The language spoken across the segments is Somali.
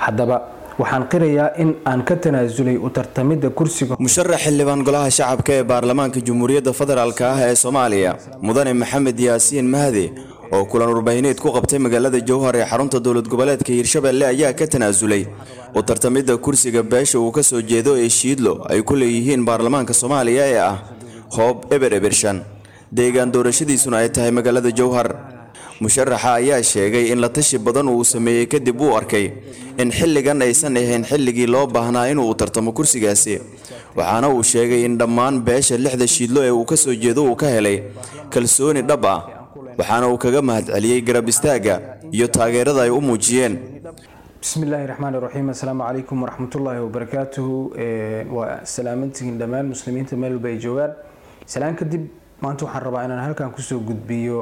haddaba waxaan qirayaa in aan ka tanaasulay u tartamidda kursiga musharax xildhibaan golaha shacabka ee baarlamaanka jamhuuriyadda federaalk ah ee soomaaliya mudane maxamed yaasiin mahdi oo kulan warbaahineed ku qabtay magaalada jowhar ee xarunta dowlad goboleedka hiirshabelle ayaa ka tanaasulay u tartamidda kursiga beesha uu ka soo jeedo ee shiidlo ay ku leeyihiin baarlamaanka soomaaliya ee ah hoob eber ebershan deegaan doorashadiisuna ay tahay magaalada jowhar musharaxa ayaa sheegay in la tashi badan uu sameeyey kadib uu arkay in xilligan aysan ahayn xilligii loo baahnaa inuu u tartamo kursigaasi waxaana uu sheegay in dhammaan beesha lixda shiidlo ee uu ka soo jeedo uu ka helay kalsooni dhab ah waxaana uu kaga mahadceliyey garab istaagga iyo taageerada ay u muujiyeen bismi illaahi raxmaan raxiim assalaamu calaykum waraxmatullaahi wabarakaatuhu waa salaamantihiin dhammaan muslimiinta meel walba ay joogaan salaan kadib maanta waxaan rabaa inaan halkan kusoo gudbiyo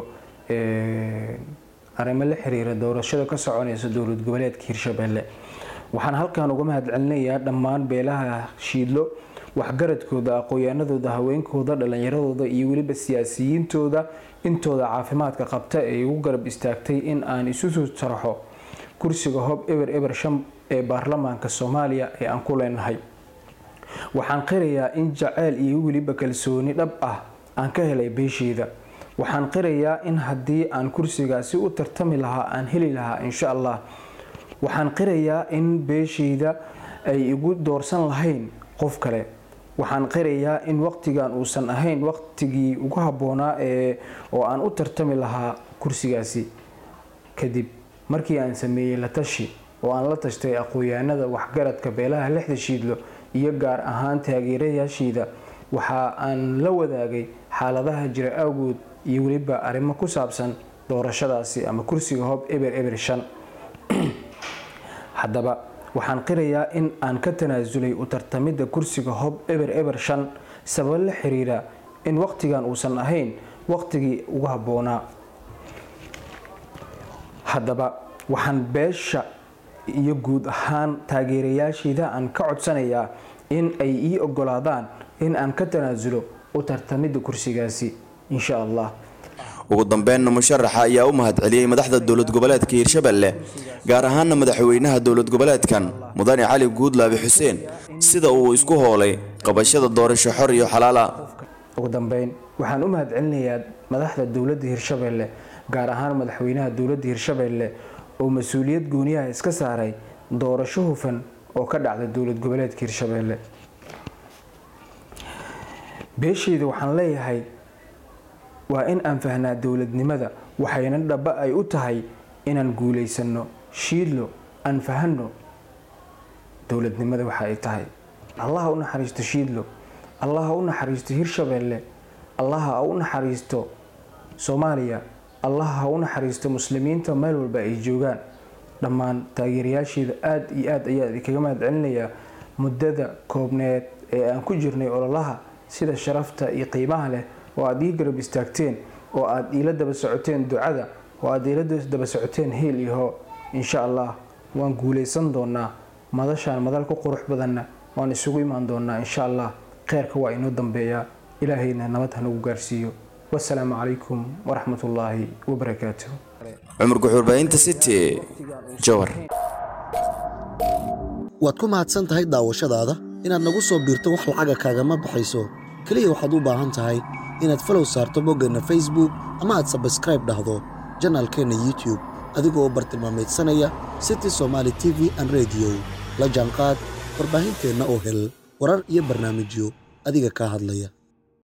arrimo la xiriira doorashada ka soconaysa dowlad goboleedka hirshabelle waxaan halkan uga mahadcelinayaa dhammaan beelaha shiidlo waxgaradkooda aqoon-yaanadooda haweenkooda dhallinyaradooda iyo weliba siyaasiyiintooda intooda caafimaadka qabta ee igu garab istaagtay in aan isu soo taraxo kursiga hob eber eber shan ee baarlamaanka soomaaliya ee aan ku leenahay waxaan qirayaa in jaceyl iyo weliba kalsooni dhab ah aan ka helay beesheeda waxaan qirayaa in haddii aan kursigaasi u tartami lahaa aan heli lahaa insha allah waxaan qirayaa in beeshayda ay igu doorsan lahayn qof kale waxaan qirayaa in waqtigan uusan ahayn waqtigii ugu habboonaa ee oo aan u tartami lahaa kursigaasi kadib markii aan sameeyey la tashi oo aan la tashtay aqoon-yaanada waxgaradka beelaha lixda shiidlo iyo gaar ahaan taageerayaashiida waxa aan la wadaagay xaaladaha jira awgood iyo weliba arrimo ku saabsan doorashadaasi ama kursiga hob eber eber shan haddaba waxaan qirayaa in aan ka tanaasulay u tartamidda kursiga hob eber eber shan sabab la xiriira in waqtigan uusan ahayn waqtigii ugu habboonaa haddaba waxaan beesha iyo guud ahaan taageerayaashiida aan ka codsanayaa in ay ii ogolaadaan in aan ka tanaasulo u tartamidda kursigaasi insha allah ugu dambeynna musharaxa ayaa u mahadceliyey madaxda dowlad goboleedka hiirshabelle gaar ahaana madaxweynaha dowlad goboleedkan mudane cali guudlaabi xuseen sida uu isku hoolay qabashada doorasho xor iyo xalaala ugu dambeyn waxaan u mahadcelinayaa madaxda dowladda hiirshabelle gaar ahaan madaxweynaha dowladda hiirshabelle oo mas-uuliyad gooniyaha iska saaray doorasho hufan oo ka dhacda dowlad goboleedka hiirshabelle beeshayda waxaan leeyahay waa in aan fahnaa dowladnimada waxayna dhaba ay u tahay inaan guulaysano shiidlo aan fahanno dowladnimada waxa ay tahay allaha u naxariisto shiidlo allaha u naxariisto hirshabelle allaha u naxariisto soomaaliya allaha ha u naxariisto muslimiinta meel walba ay joogaan dhammaan taageerayaasheeda aada iyo aad ayaa idinkaga mahadcelinayaa muddada koobneed ee aan ku jirnay ololaha sida sharafta iyo qiimaha leh oo aada ii garab istaagteen oo aada iila daba socoteen ducada oo aada iila daba socoteen heel iyo hoo insha allah waan guulaysan doonaa madashaan madal ku qurux badanna waan isugu imaan doonaa insha allah kheyrka waa inoo dambeeyaa ilaahayna nabad hanagu gaarsiiyo wasalaamu calaykum waraxmat ullaahi wabarakaatuh cumar guxuurbaahinta city jowar waad ku mahadsan tahay daawashadaada inaad nagu soo biirto wax lacaga kaagama baxayso keliya waxaad u baahan tahay inaad falow saarto boggeenna facebook ama aad sabskraib dhahdo janaalkeenna youtube adigoo bartilmaameedsanaya city somaali t v an rediyo la jaanqaad warbaahinteenna oo hel warar iyo barnaamijyo adiga kaa hadlaya